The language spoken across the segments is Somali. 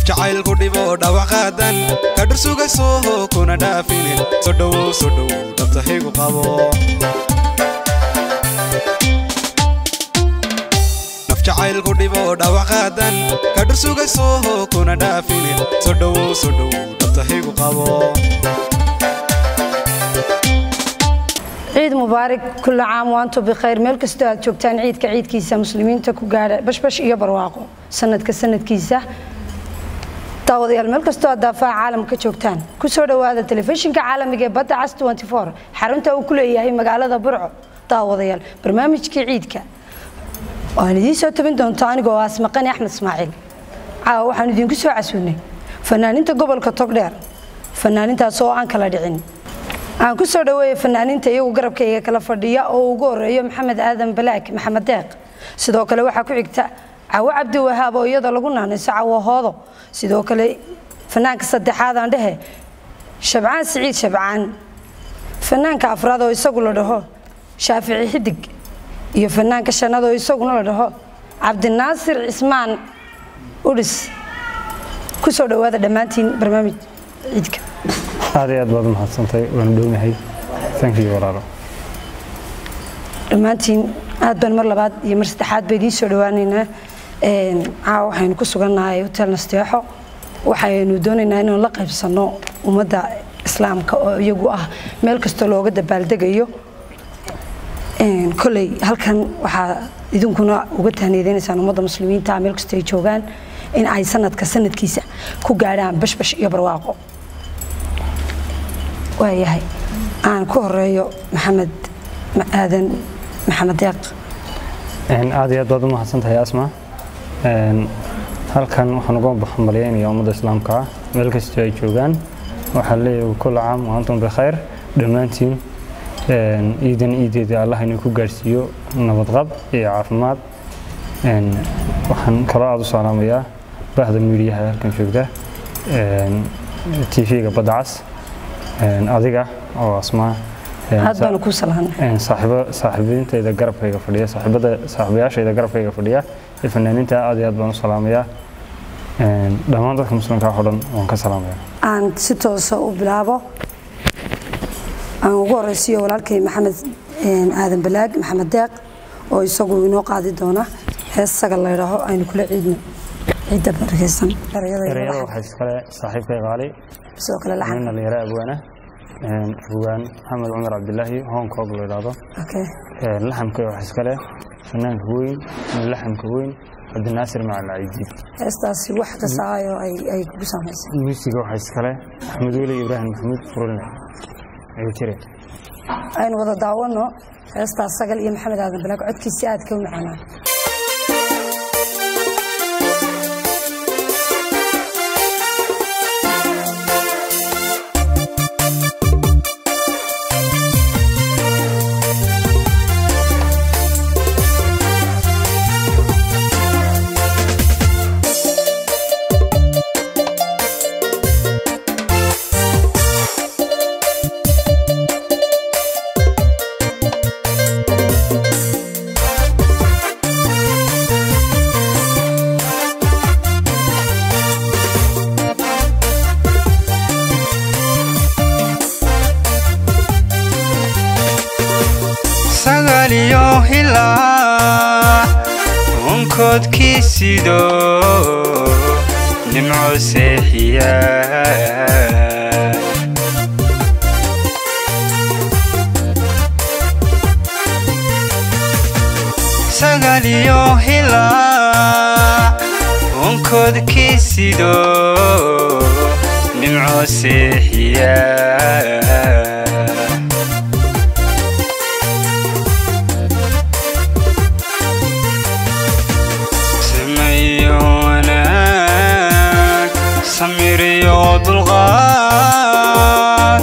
jacaylku dhibo dhawac qaadan ka dhursugayso kuna dhaafine soo dhowow soo dhowow dhabtahigu qabo naf jacaylku dhibo dhawac qaadan ka dhursugayso kuna dhaafine soo dhowow soo dhowow dhabtahigu qabo ciid mubaarak kulla caam waantu bikhayr meel kastoo aad joogtaan ciidka ciidkiisa muslimiinta ku gaadha bashbash iyo barwaaqo sanadka sanadkiisa daawadayaal meel kastoo aad daafaha caalamka joogtaan ku soo dhowaada telefishinka caalamiga ee badda cas xarunta uu ku leeyahay magaalada burco daawadayaal barnaamijkii ciidka waan idiin soo tabin doonto anigoo asmaqani axmed ismaaciil caawa waxaan idinku soo casuunay fanaaninta gobolka togdheer fanaanintaas oo aan kala dhicin aan ku soo dhaweeya fanaaniinta iyagu garabkayga kala fadhiya oo ugu horeeyo maxamed aadan balaag maxamed deeq sidoo kale waxaa ku xigta cawo cabdi wahaab oo iyada lagu naanayso cawo hoodo sidoo kale fanaanka saddexaad aan dhehe shabcaan siciid shabcaan fanaanka afraad oo isagu la dhaho shaafici xidig iyo fanaanka shanaad oo isaguna la dhaho cabdinaasir cismaan udhis ku soo dhowaada dhammaantiin barnaamij ciidka aad iyo aad baad umahadsantay waanu dhownahay thank you walaalo dhammaantiin aad baan mar labaad iyo mar saddexaad ba idiin soo dhawaaneynaa caawa waxaynu ku sugannahay hotel nasteexo waxaynu doonaynaa inaan la qaybsanno ummadda islaamka oo iyagu ah meel kastoo looga dabaaldegayo koley halkan waxaa idinkuna uga tahniyadeynaysaan ummadda muslimiinta meel kastoo ay joogaan in ay sanadka sanadkiisa ku gaadhaan bashbash iyo barwaaqo waayahay aan ku horeeyo maxamed aadan maxamed deeq aad iyo aad baad u mahadsantahay asma halkan waxaan uga hambalyaynaya ummadda islaamka ah meel kastoo ay joogaan waxaa leeyahay kulla caam wa antum bikhayr dhammaantiin ciidan ciideeda allah inuu ku gaadhsiiyo nabadqab iyo caafimaad waxaan kaloo aada u salaamayaa bahda miidiyaha halkan joogta tv-ga badda cas adiga oo asmaa aad baanu kuu salaamnay saaxiibintayda garabkayga fadhiya saaxiibada saaxiibayaashayda garabkayga fadhiya ee fanaaniinta aad iyo aad baan u salaamayaa dhammaan dadka muslimka oo dhan waan ka salaamayaa aan si toosa u bilaabo aan ugu horeysiiyo walaalkay maxamed aadan balaag maxamed deeq oo isagu inoo qaadi doona hees sagal la yidhaaho aynu kula ciidno ciidda barakeysan ereyada waxaa iskale saaxiibkay qaali sidoo kale laxan nin dhalinyaro abwaana abwaan maxamed cumar cabdilaahi hong kong la yidhaahdo okay laxamka waxaa iskale fanaanka weyn laxamka weyn cabdinaasir macalin caydiid heestaasi wax kasaayo ay ay kugu saamaysay muusiga waxaa iskale axmed weli ibraahim maxamuud furulne ayuu jire aynu wada daawano heestaas sagal iyo maxamed aadan balaag codkiisi aadka u macaanaa sagaliyo hilaa unkoodkii sido nimco seexiya sagaliyo hilaa unkoodkii sido nimco seexiya sameeyo wanaag samiriyo dulqaad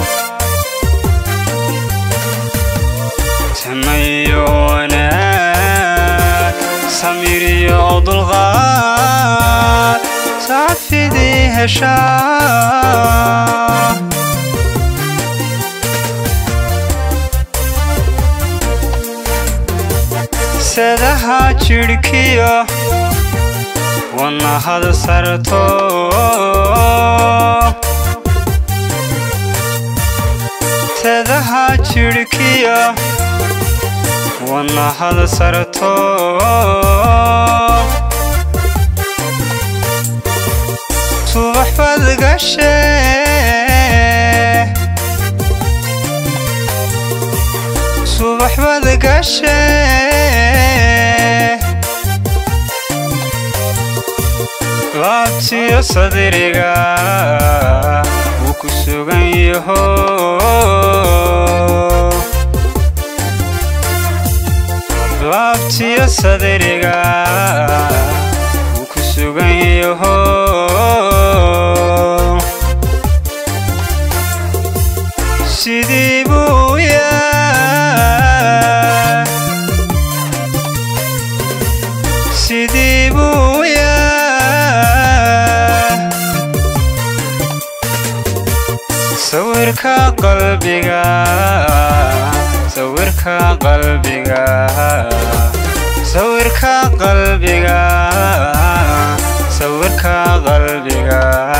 sameeyo wanaag samiriyo dulqaad saafidii heshaa sadaha jidhkiyo wadnahada sarto teedaha jidhkiya wadnahada sarto subax baad gashe subax baad gashe laabtiyo sadriga wuu ku sugan yaho laabtiyo sadriga wuu ku sugan yaho sidii buu yaa sidii buu yaa sawirka qalbiga sawirka qalbiga sawirka qalbiga sawirka qalbiga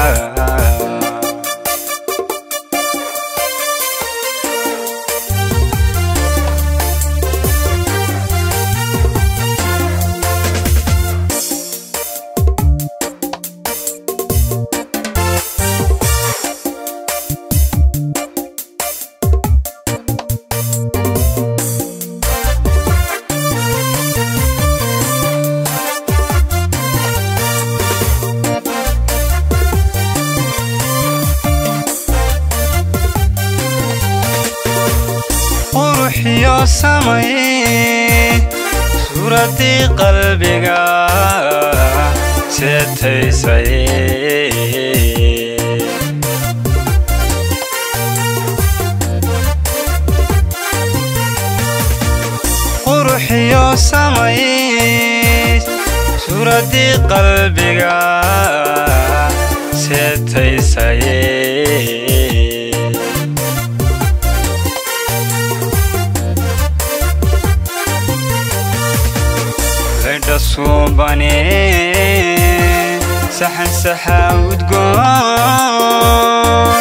quruxiyo samay suuraddii qalbiga seetaysay quruxiyo samay suuraddii qalbiga seetaysay ledha suubane saxan saxa udgoon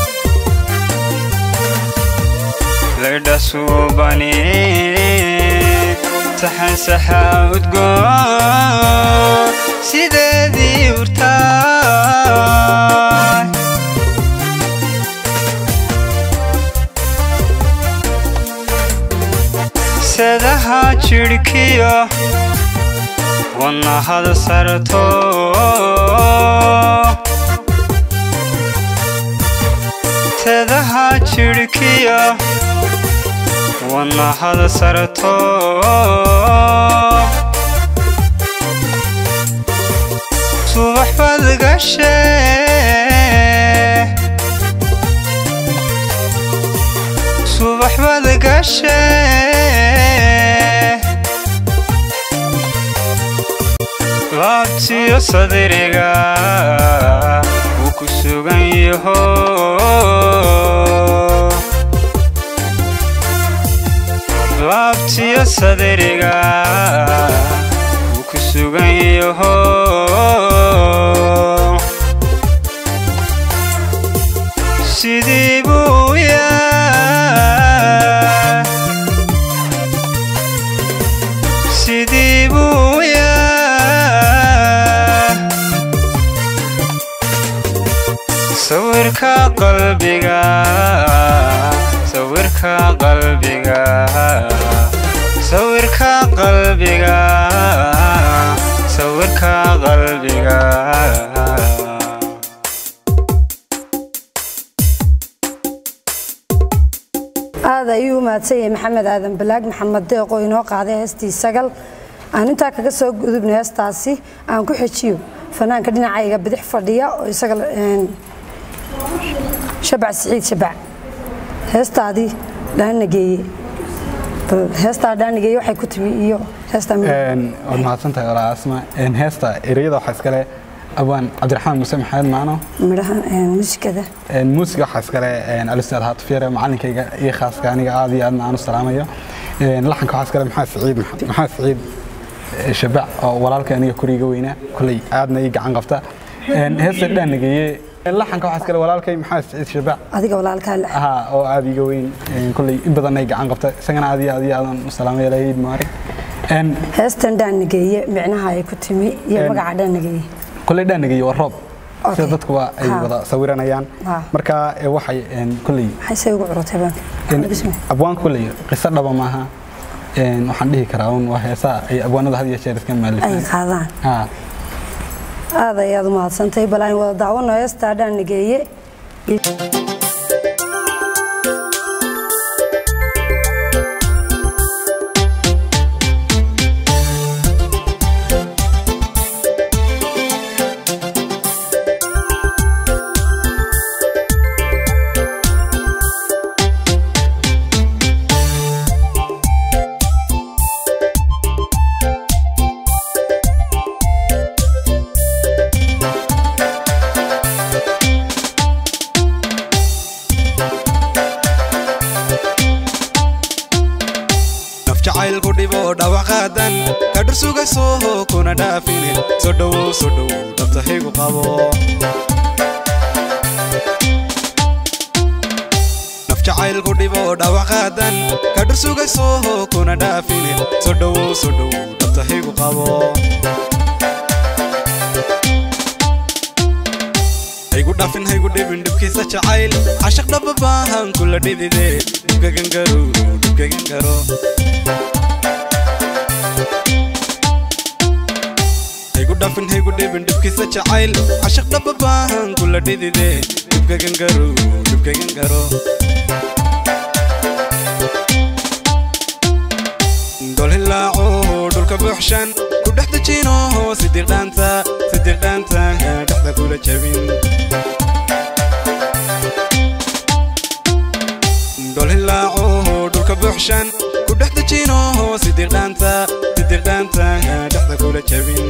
ledha suubane saxan saxa udgoon sideedii urtaay sedaha jidhkiyo wadnahada sarto teedaha jidhkiya wadnahada sarto subax baad gashe subax baad gashe laabtiyo sadriga wuu ku sugan yaho laabtiyo sadriga wuu ku sugan yaho sidii buu yaa sidii buu yaa sawirka qalbiga sawirka qalbiga sawirka qalbiga sawirka qalbiga aad ayuu u mahadsan yahay maxamed aadan balaag maxamed deeq oo inoo qaaday heestii sagal aan intaa kaga soo gudubna heestaasi aan ku xejiyo fanaanka dhinacayga bidix fadhiya oo isaga een, shabac siciid shabac heestaadii dhaana geeye bal heestaa dhaana geeye waxay ku timi iyo heestaa mid- waad mahadsantahay walaa asma Een, heesta ereyada waxaa iskale abaan cabdiraxmaan muuse maxamed maano midhaha een, muusikada Een, muusiga waxaa iskale een, alistaad haatufyare macalinkayga iyo khaaska aniga aad iyo aadna aan u salaamayo Een, laxanka waxaa iskale maxamed siciid maxamed siciid eh, shabac oo walaalka aniga koriga weynaa kolley aadna ii gacan qabta Een, heesta dhaanageeye laxanka waxaa iskale walaalkay maxaa siciid shabac adiga walaalkaa le aha oo aad iga weyn Een, kolley in badan ay gacan qabta isagana aad iyo aad iyo aadan u salaamay ilaahid maarig Een, heestan dhaanageeye micnaha ay ku timi iyo Een. magaca dhaanageeye kolley dhaanageeye waa roob Okay. sida dadkuba ay Ha. wada sawiranayaan Ha. marka eh, waxay een, kolley maxay say ugu curutay baanka Een, Bismi. abwaanka kolley qiso dhaba maaha Een, waxaan dhihi karaa un waa heesaa ay abwaanada had iyo jeer iska ay maalifaan qaadaan Ha. aad ayaad u mahadsantahay bal aan wada daawano heestaa dhaanageeye naf jacaylku dhibo dhawaqaadan ka dhursugayso kuna dhaafine soo dhowow soo dhowow dhabtahaygu qabo naf jacaylku dhibo dhawaqaadan ka dhursugayso kuna dhaafine soo dhowow soo dhowow dhabtahaygu qabo haygu dhafin haygu dhibin dhibkiisa jacayl cashaq dhaba baahan kula dhidide dhibkagan garo dhibkagan garo haygu dhafin haygu dhibin dhibkiisa jacayl cashaq dhaba baahan kula dhidide dhibkagan garo dhibkagan garo dol hilaaco dhulka buuxshan ku dhex dejino sidiiqdhaanta sidiiqdhaanta dhexda kula jabin dol hilaaco dhulka buuxshan ku dhex dejino sidiiqdhaanta sidiiqdhaanta dhexda kula jabin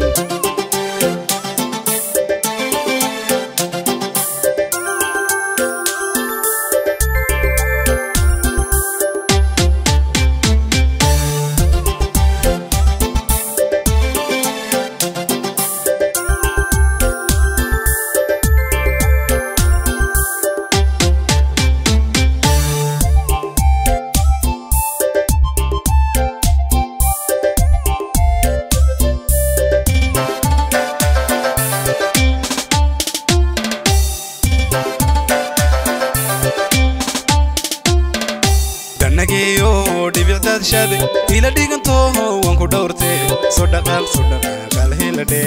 dhanageeyo dhibicdaadshade ila dhiganto waan ku dhowrte soo dhaqaaq soo dhaqaaqaal heladhe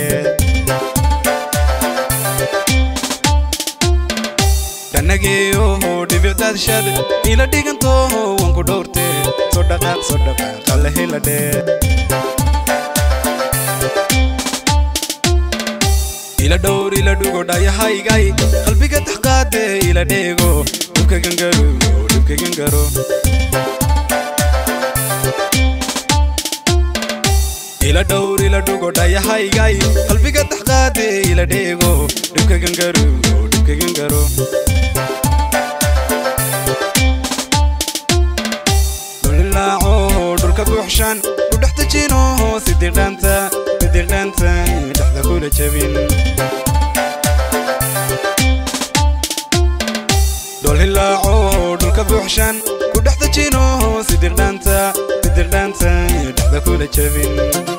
dhanageeyo dhibicdaadshade ila dhiganto waan ku dhowrte soo dhaqaaq soo dhaqaaqaal heladhe ila dhowr ila dhugo dhayahaygay qalbiga taxqaade ila dheego dhibkagan garo dhibkagan garo ila dhowr ila dhugo dhayahaygay qalbiga taxqaade ila dheego dhibkagan garo dhibkagan garo dhulilaaco dhulka buuxshan ku dhex dejino sidiiqdhaanta sidiiqdhaanta dhexda kula jabin dhol hilaaco dhulka buuxshan ku dhex dejino sidiiqdhaanta sidiiqdhaanta dhexda kula jabin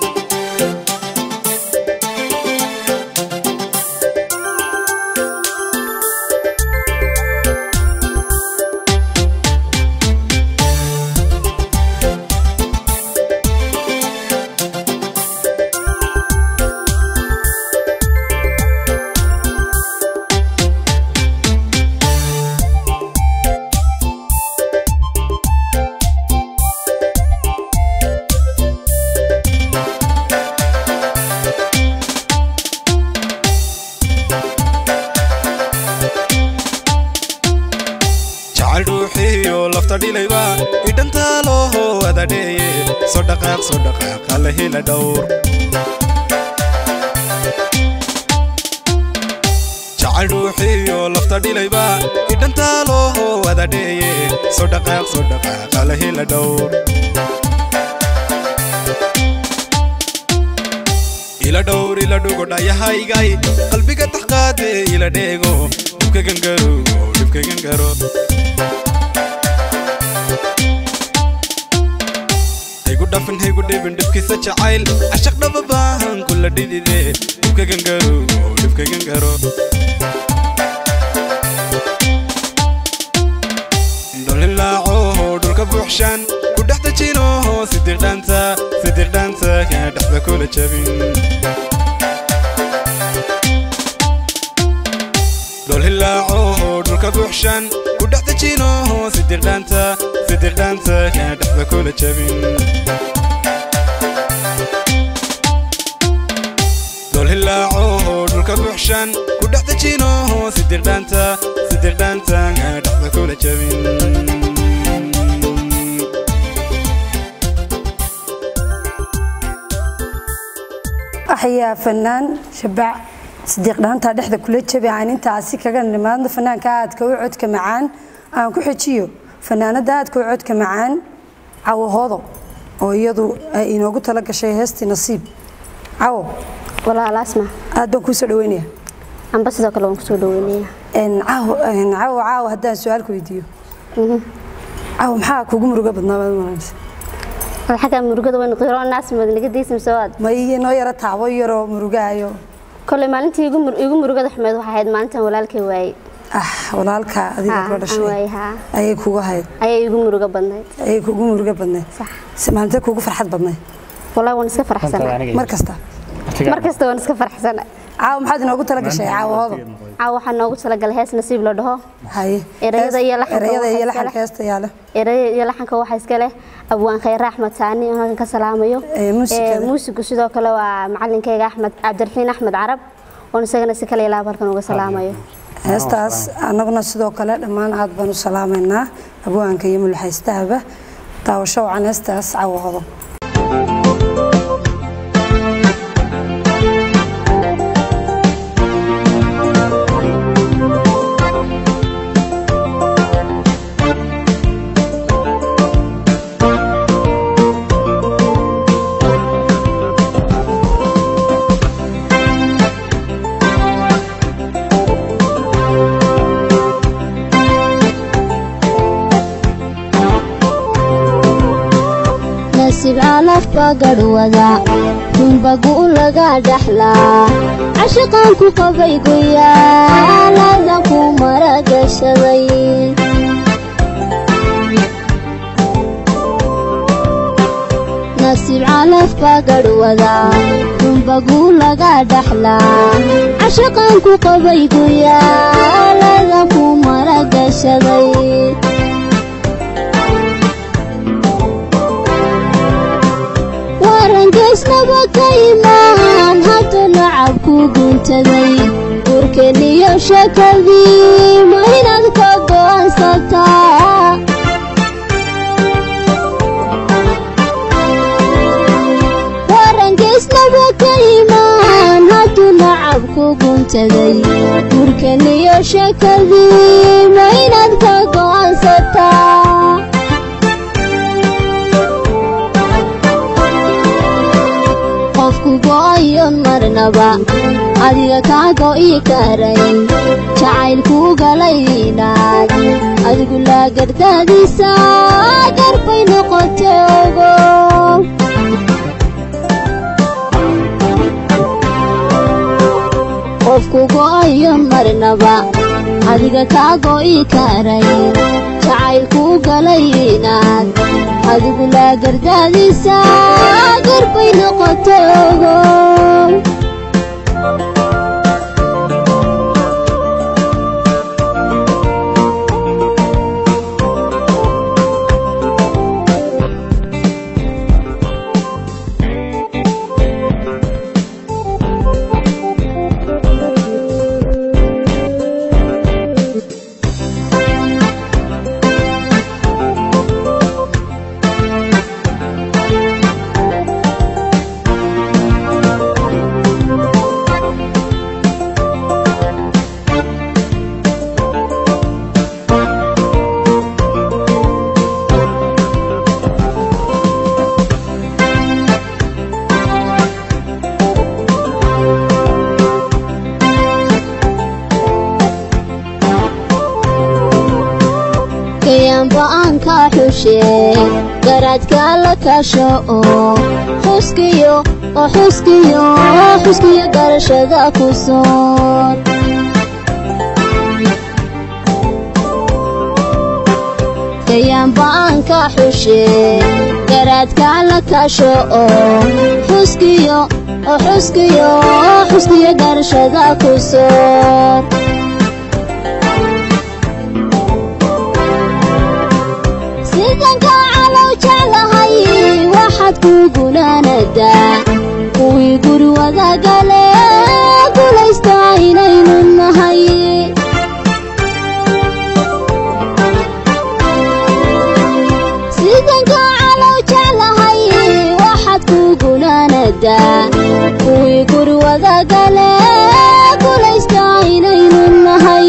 jacayl ruuxiyo lafta dhilayba idhantaaloho adadheeye soo dhaqaaq soo dhaqaaq alla hela dhowr jacayl ruuxiyo lafta dhilayba idhantaaloho adadheeye soo dhaqaaq soo dhaqaaq alla hela dhowr ila dhowr ila dhugo dhayahaygay qalbiga taxqaade ila dheego dhibka gangaro dhibka gangaro haygu dhafin haygu dhibin dhibkiisa jacayl cashaq dhaba baahan kula dhidide dhibka gangaro dhibka gangaro dholilaaco dhulka buuxshaan ku dhex dejino sidiqdhaanta sidiqdhaanta kana dhexda kula jabin dholilaaco dhulka buuxshaan ku dhex dejino sidiqdhaanta sidiqdhaanta kana dhexda kula jabin dholilaaco dhulka buuxshaan ku dhex dejino sidiqdhaanta sidiqdhaanta kana dhexda kula jabin axyaa fanaan shabac sidiiq dhaantaa dhexda kula jabi aan intaasi kaga nimaadno fanaanka aadka u codka macaan aan ku xejiyo fanaanada aadka u codka macaan cawahoodo oo iyadu ay inoogu tala gashay heestii nasiib cawo walaal asma aad baan kuu soo dhaweynaya amba sidoo kale waan kusoo dhaweynaya Een, caawo een, caawo caawo haddaan su-aal ku weydiiyo caawo maxaa kugu muruga badnaa baad maranaysa ad xagga murugada weyn qiro naas madnaga diisim soo aad ma ii noo yaro taabo yaroo murugaayo kolley maalintii igu mur- igu murugada xumeed waxay ahayd maalintan walaalkay waayey ah walaalka adiga Haa, kula aan waayey dhashay haa ayay kugu hayd ayay igu murugo badnayd ayay kugu muruga badnayd sax Si- maalintee kugu farxad badnayd wallahi waan iska faraxsana mar kasta mar kasta waan iska faraxsana caawo maxaad inoogu tala gashay caawahoodo caaw waxaa noogu talagalay hees nasiib la dhaho haye Erayada iyo Hees- laxanka erayada iyo waxaa laxanka iskale. heesta yaale eraya iyo laxanka waxaa iska leh abwaan khayre axmed saani oo halkan ka salaamayo Ee, muusikada? Ee, muusigu sidoo kale waa macalinkayga axmed cabdiraxiin axmed carab oon isagana si kale ilaab halkan uga salaamayo heestaas annaguna sidoo kale dhammaan aad baan u salaamaynaa abwaanka iyo mulxaystahaba daawasho wacan heestaas caawahoodo nasiib calafba garhwada runbagu laga dhaxlaa cashaqaan ku qabay guyaalada ku maragashaday nasiib calafba garhwada runbagu laga dhaxlaa cashaqaan ku qabay guyaalada ku maragashaday warangeysnaba ka imaan hadda lacab ku guntaday urkeniyo shakadii ma inaad ka go'aansataa warangeysnaba ka imaan haddu lacab ku guntaday urkeniyo shakadii ma inaad ka go'aansataa qofku go'ayon marnaba adiga kaa go'i karay jacaylkuu galay inaad adigu laagardaadiisa garbay noqotay ogo qofku go'ayon marnaba adiga kaa go'i karay jacaylkuu galay inaad adigu laagardaadiisa garbay noqotay ogo gayaanba aan ka xushe garaadka la kasho oo xuskiyo oo xuskiyo xuskiyo garashada ku soon gayaanba aan ka xushe garaadka la kasho oo xuskiyo oo xuskiyo xuskiyo garashada ku soon sidanka calow jeclahay waxaad ku gunaanadaa kuwii guri wadagale gulaysta inaynu nahay sidanka calow jeclahay waxaad ku gunaanadaa kuwii guri wadagale gulaysta inaynu nahay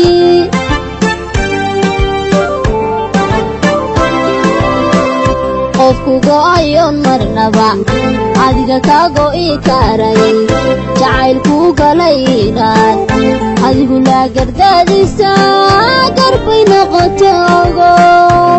qofku go'ayoon marnaba adiga kaa go'i karay jacaylkuu galay inaad adigu laa gardaadisa garbay noqoto ogow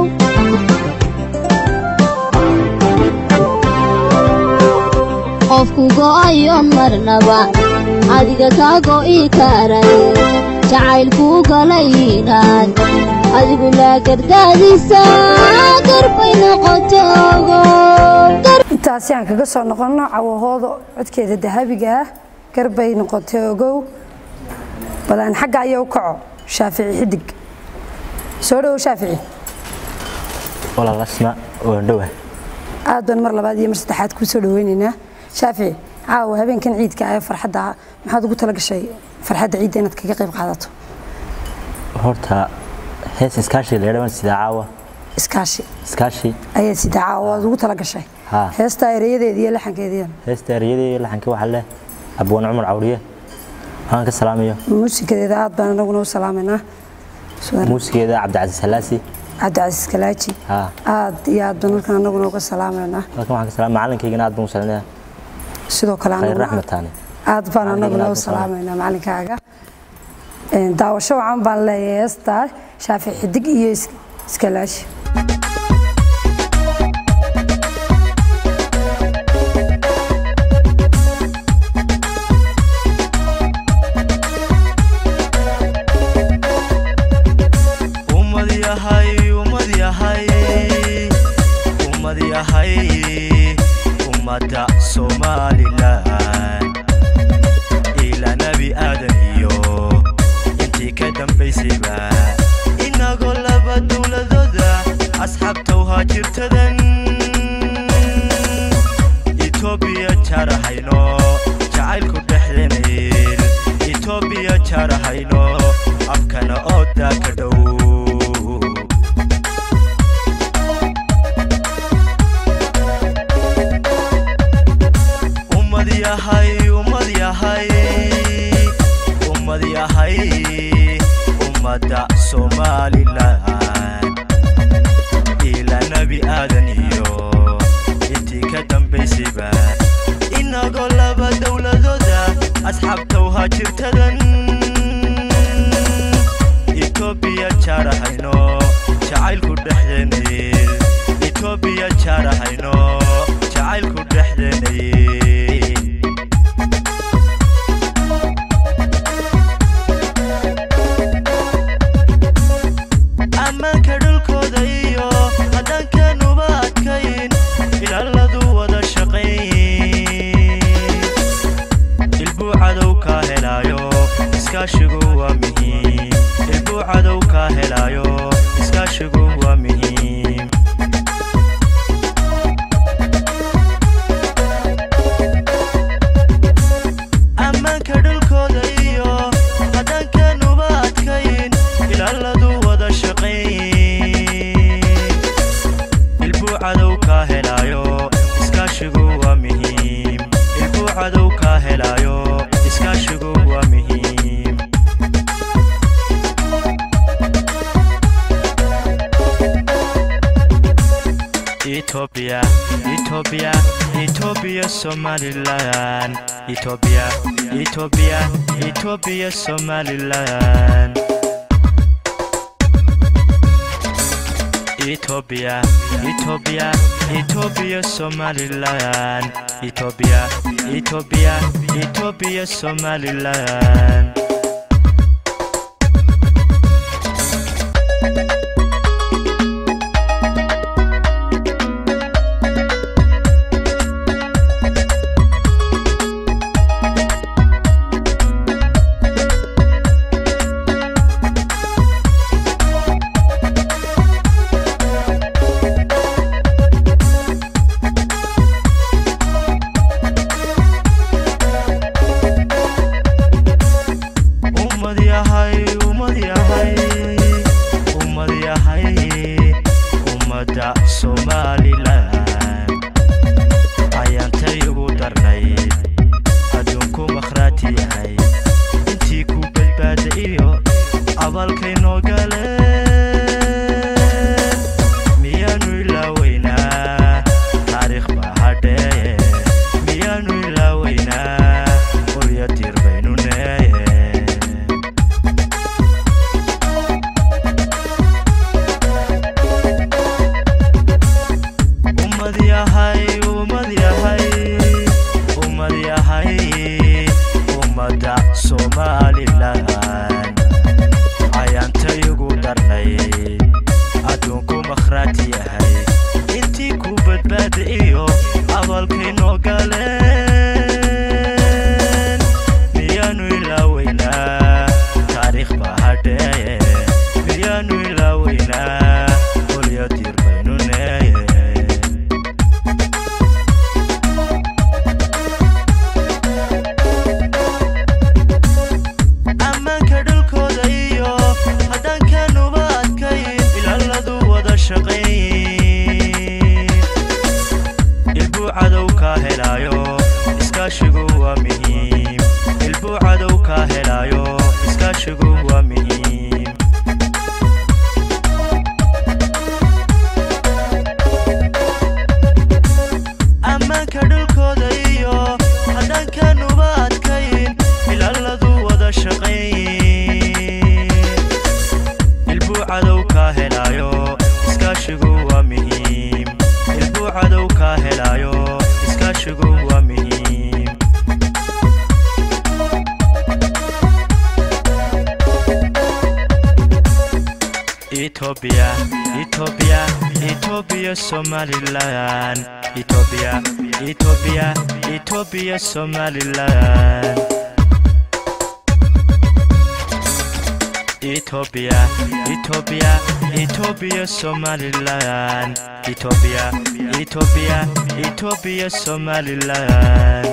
qofku go'ayoon marnaba adiga kaa go'i karay jacaylkuu galay inaad adigu laa gardaadisa garbay noqoto ogow intaasi aan kaga soo noqonno cawahooda codkeeda dahabiga ah garbay noqotay ogow bal aan xagga ayaa u kaco shaafici xidig soo dhowo shaafici walaalasna waan dhowa aad baan mar labaad iyo mar saddexaad kuu soo dhaweynaynaa shaafici caawa habeenkan ciidka ah ee farxadda ah maxaad ugu tala gashay farxadda ciidda inaad kaga qayb qaadato horta hees iskaashi la yadhaban sidaa caawa iskaashi iskaashi ayaad sidaa caawa waad ugu tala gashay haa heesta ereyadeeda iyo laxankeediina heesta ereyadii laxanka waxaa leh abwaan cumar cawriye waxaan ka salaamayo muusikadeeda aad baan anaguna u salaamaynaa Sudan- muusigeeda cabdicasiis halaasi cabdicasiis kalaaji haa aad iyo aad baan halkan anaguna uga salaamaynaa halkan waxaan ka salaam macalinkaygana aad baan u salaamaya sidoo kale khayr anaguna raxmat taani aad baan anaguna aad u baan salaamaynaa macalinkaaga Een, daawasho wacan baan leeyahay heestaa shaafic xidig iyo is- iskalaashi ummad yahay ummad yahay ummad yahay ummadda somalilan ilaa nebi aadan iyo intii ka dambaysayba inagoo laba dowladooda asxaabtow haajirtadan itoobiya jaarahayno jacaylku dhexdeenayl itoobiya jaarahayno afkana oodaa ka dhow ummad yahay ummad yahay ummad yahay ummadda somalilan ilaa nebi aadan iyo intii ka dambaysayba inagoo laba dowladooda asxaabtow haajirtadan itoobiya jaarahayno jacaylku dhexdeenayl itoobiya jaarahayno jacaylku dhexdeenayl ammaanka dhulkooda iyo haddaankanuba adkayn ilaaladu wada shaqayn ilbuu cadow kaa helaayo iskaashigu waa muhiim ilbuu cadow kaa helaayo iskaashigu waa muhiim ammaanka dhulkooda iyo haddaankanuba adkayn ilaaladu wada shaqayn ilbuu cadow kaa helaayo iskaashigu waa muhiim ilbuu cadow kaa helaayo iskaashigu waa muhiim Ethiopia, Ethiopia, Ethiopia, Somaliland. Ethiopia, Ethiopia, Ethiopia, Somaliland. Ethiopia, Ethiopia, Ethiopia, Somaliland. Ethiopia, Ethiopia, Ethiopia, Somaliland. ummad yahay ummad yahay ummad yahay ummadda somalilan ayaantay ugu darnayd adduunku makhraati yahay intii ku badbaada iyo abaalkay noo galeen miyaanu ilaaweynaa taariikh baa hadheeye miyaanu ilaaweynaa qolya dir baynu neeye ummad yahay ummad yahay ummad yahay ummadda somalilan ayaantay ugu darnayd adduunku makhraati yahay intii ku badbaada iyo abaalkay noo galeen miyaanu ilaaweynaa taariikh baa hadheeye miyaanu ilaaweynaa qolya dir baynu neeye ammaanka dhulkooda iyo haddaankanuba adkayn ilaaladu wada shaqayn ilbuu cadow kaa helaayo iskaashigu waa muhiim ilbuu cadow kaa helaayo iskaashigu waa muhiim ammaanka dhulkooda iyo haddaankanuba adkayn ilaaladu wada shaqayn ilbuu cadow kaa helaayo iskaashigu waa muhiim ilbuu cadow kaa helaayo iskaashigu waa muhiim Ethiopia, Ethiopia, Ethiopia, Somaliland. Ethiopia, Ethiopia, Ethiopia, Somaliland. Ethiopia, Ethiopia, Ethiopia, Somaliland. Ethiopia, Ethiopia, Ethiopia, Somaliland.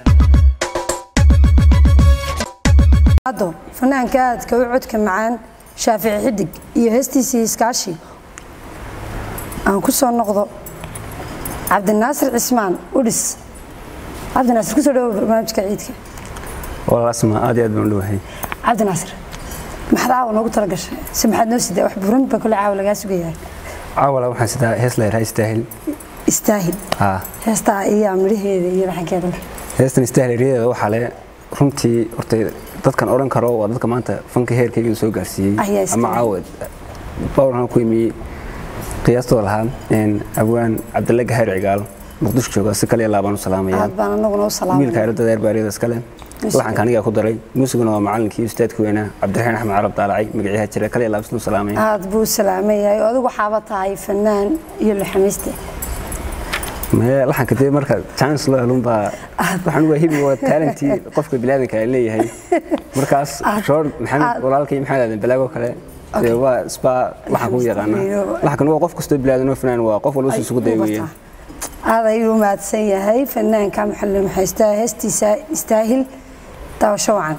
haddo fanaanka aadka u codka macaan shaafici xidig iyo heestiisii iskaashi aan ku soo noqdo cabdinaasir cismaan udhis cabdinaasir kusoo dhawo barnaamijka ciidka walaasma aad iyo aad baan u dhowahay cabdinaasir maxaad caawa noogu tala gashay se maxaad noo sidaa wax buran baa kule caawa lagaa sugayahay caawala waxaan sidaa hees la yidhaha istaahil istaahil haa heestaa iyaa midhaheeda iyo laxankeeda leh heestan istaahil eriyadeeda waxaa le runtii horta dadkan odhan karo waa dadka maanta fanka heerkayga soo gaarsiiyey Ayaa istaahil. ama caawa bawrhan ku imiyey qiyaastooda lahaa een, abwaan cabdille gahaar cigaal muqdisho jooga si kaliya laabaan u salaamaya aad baan anaguna u wiilka salaamay hayradda deer baariyada iskale laxanka anigaa ku daray muusiguna waa macalinkii ustaadka weynaa cabdiraxiin axmed carab daalacay magacyaha jira kaliya laabsnu salaamaya aad buu u salaaman yahay oo adigu waxaaba tahay fanaan iyo laxamiiste Maya, laxanka dee marka chance loo helun baa waxaan waa hibi waa talentii qofka bilaadanka ay leeyahay markaas shoor maxamed walaalkay maxamed aadan balaago kale dee waa isba laxan ku yaqaana laxankan waa qof kastoo bilaadan oo fanaan waa qof walba si isugu day weeyaan aad ayuu u mahadsan yahay fanaanka maxalim haystaa heestiisa istaahil daawasho wacan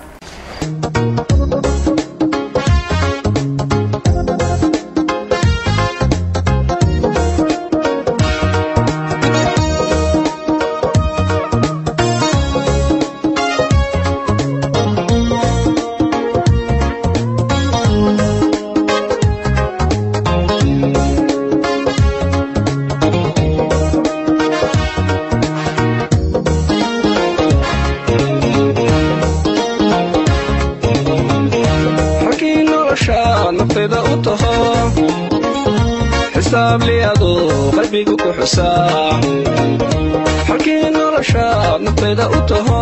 xisaabliyadu qalbigu ku xusaa halkii noloshaad naftayda u taho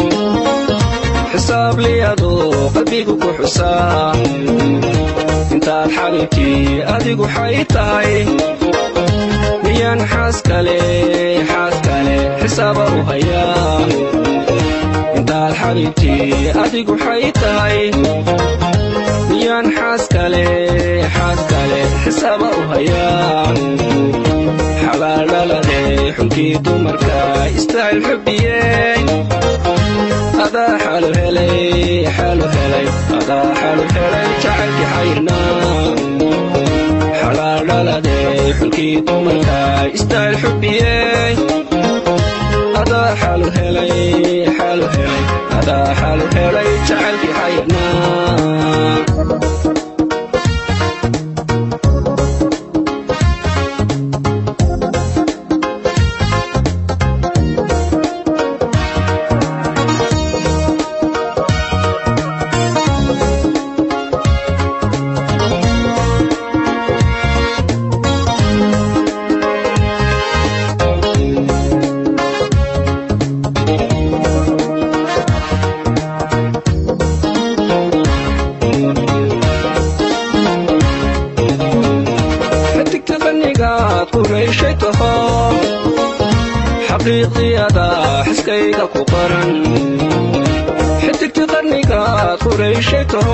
xisaabliyadu qalbigu ku xusaa intaad xalintii adigu xay tahay miyaan xaas kale xaas kale xisaaba u hayaa intaad xalintii adigu xay tahay miyaan xaas kale xaas kale xisaaba u hayaa xabaaldhalade xunkii dumarka istaahil xubbiyey adaa xalu helay xalu helay adaa xalu helay jacaylkii xayrnaa xalaaldhalade xulkii dumarka istaahil xubbiyey adaa xalu helay xalu helay adaa xalu helay jacaylkii xayrnaa xidigta qanigaad ku rayshay taho xaqiiqiyada xiskayga ku qoran xidigta qarnigaad ku rayshay taho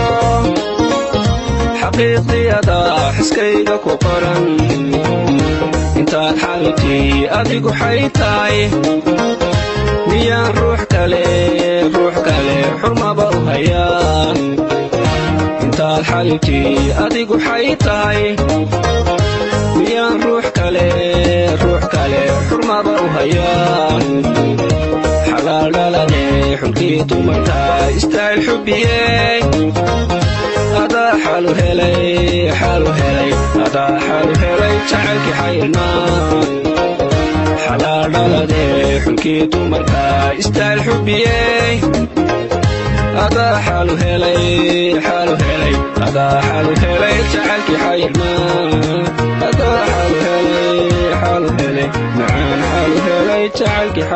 xaqiiqiyada xiskayga ku qoran intaad xalintii adigu xay tahay miyaan ruux kale ruux kale xurmaba u hayaa intaad xalintii adigu xay tahay miyaan ruux kale ruux kale xurmaba u hayaa xalaaldhalade xulkii dumarka istaahil xubbiyey adaa xalu helay xalu helay adaa xalu helay jacaylkii xayrnaa xalaaldhalade xulkii dumarka istaahil xubbiyey adaa xalu helay xalu helay adaa xalu helay jacaylkii xayrnaa adaa xalu helay xalu helay macaan xalu helay jacaylkii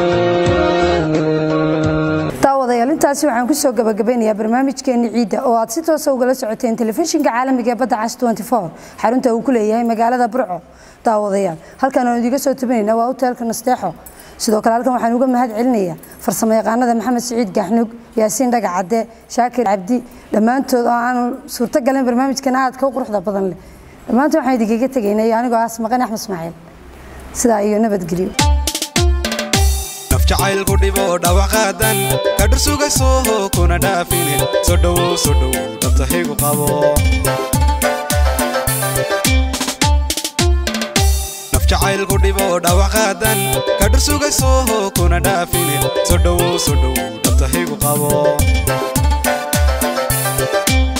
xayrnaa daawadayaal intaasi waxaan kusoo gabagabeynayaa barnaamijkeeni ciidda oo aad si toosa ugala socoteen telefishinka caalamiga ee badda cas 24 xarunta uu ku leeyahay magaalada burco daawadayaal halkan aan idiga soo tabinayna waa hoteelka nasteexo sidoo kale halkan waxaan uga mahad celinayaa farsamo yaqaanada maxamed siciid gaxnug yaasiin dhaga cadde shaakir cabdi dhammaantood oo aan suurto galin barnaamijkan aadka u quruxda badan leh dhammaantood waxaan idinkaga tegaynay anigoo ah maqan axmed ismaaciil sidaa iyo nabadgelyo naf jacaylku dhibo dhawac qaadan ka dhursugayso kuna dhaafine soo dhowow soo dhowow dabtahigu qabo naf jacaylku dhibo dhawac qaadan ka dhursugayso kuna dhaafine soo dhowow soo dhowow dabtahigu qabo